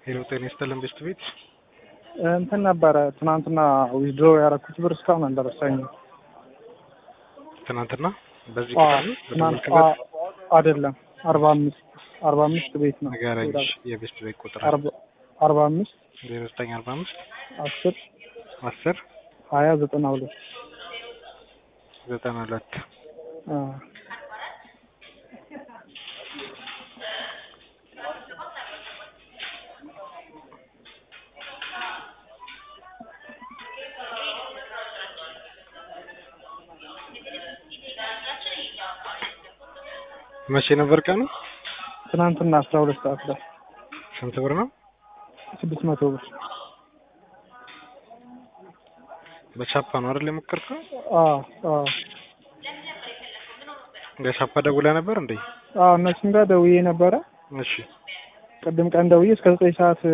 ሄሎ ጤና ይስጥልን ቤስት ቤት እንትን ነበረ ትናንትና ዊዝድሮ ያደረኩት ብር እስካሁን አልደረሰኝም። ትናንትና በዚህ አዎ፣ ቁጥር ነው ትናንት በደወልክበት አ- አይደለም አርባ አምስት አርባ አምስት ቤት ነው ንገረኝ እሺ፣ የቤስት ቤት ቁጥር አርባ አርባ አምስት ዜሮ ዘጠኝ አርባ አምስት አስር አስር ሀያ ዘጠና ሁለት ዘጠና ሁለት አ፣ መቼ ነበር ቀኑ? ትናንትና አስራ ሁለት ሰዓት ላይ ስንት ብር ነው? ስድስት መቶ ብር በቻፓ ነው አይደል የሞከርከው? አ አ በቻፓ ደውለህ ነበር እንዴ? አ እነሱም ጋር ደውዬ ነበረ እሺ ቅድም ቀን ደውዬ እስከ ዘጠኝ ሰዓት